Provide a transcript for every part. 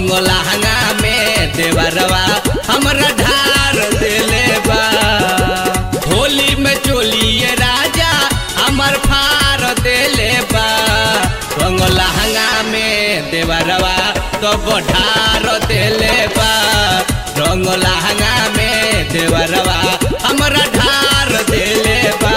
रंग लहंगा में देवरवा हमरा ढार देले बा होली में चोलिए राजा हमर फार देले बा रंग लहंगा में देवरवा तो ढार देले बा रंग लहंगा में देवरवा हमरा ढार देले बा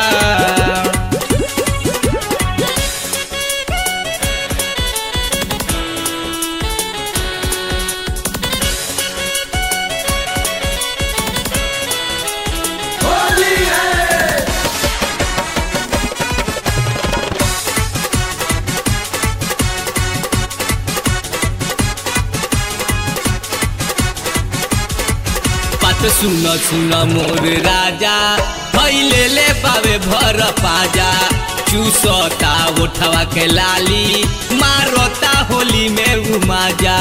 होली है बात सुन सुन मोर राजा भैले ले पावे भर पाजा चूसता उठवा के लाली मारोता होली में उमाजा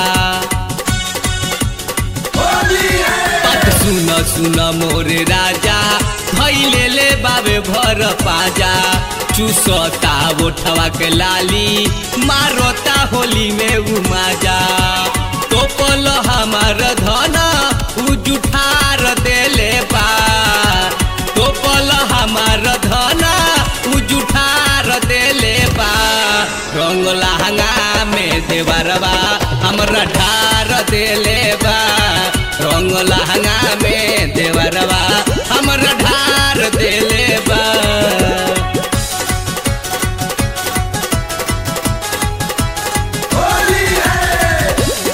होली है बात सुन सुन मोर राजा भैले ले बाबे भर पाजा चूसता उठवा के लाली मारोता होली में उमाजा टोपल हमार धन उ जुठार देले बा टोपल हमार धन उ जुठार देले बा रंग लहंगा में देवरवा हमरा ढार देले बा रंग लहंगा में देवरवा हमरा ढार देले बा होली है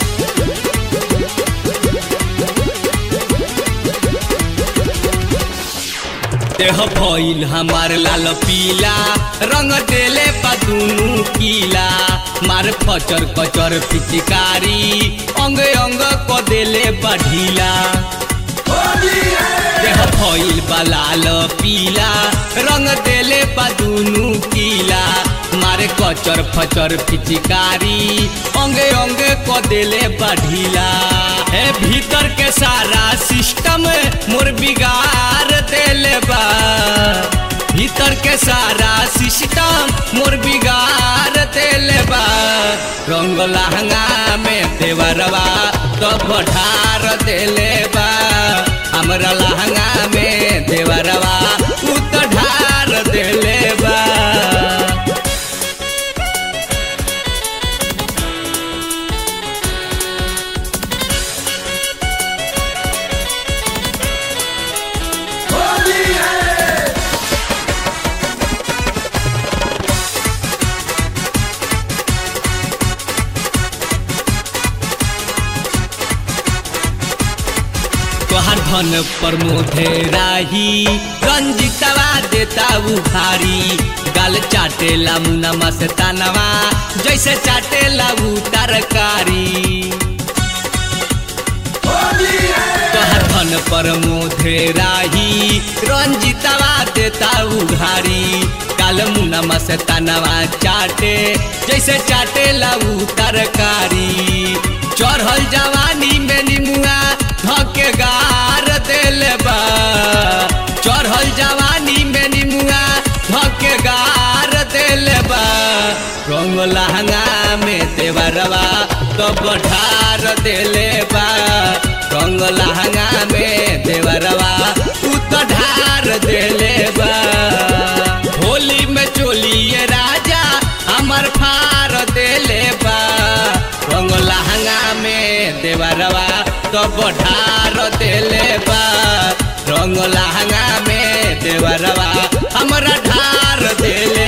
देह भइल हमार लाल पीला रंग देले बा दुनु कीला मार फचर कचर पिचकारी अंग अंग क देले बा ढीला होली है देह भइल बा लाल पीला रंग देले बा दुनु कीला मारे कचर फचर पिचकारी अंगे अंगे क देले बा ढीला हे भीतर के सारा सिस्टम मोर बिगाड़ देले बा भीतर के सारा सिस्टम मोर बिगाड़ देले बा रंग लहंगा में देवरवा तो बढ़ार देले बा हमरा लहंगा में देवरवा उ तो ढार देले बा होली है तोहर धन पर मोधे राही रंजितवा देता उखारी गाल चाटेला मुना मस्तानवा जैसे चाटेला उ तरकारी होली है तोहर धन पर मोधे राही रंजितवा देता उघारी काल मुना मस्तानवा चाटे जैसे चाटेला उ तरकारी चढ़ल जवानी में निमुआ धके गार देले बा चढ़ल जवानी में निमुआ धके गार देले बा रंग लहंगा में देवरवा तो बढ़ार देले बा रंग लहंगा में देवरवा उ तो ढार देले बा होली में चोलिए राजा हमर फार देले बा रंग लहंगा में देवरवा तो बढ़ार देले बा रंग लहंगा में देवरवा हमरा ढार देले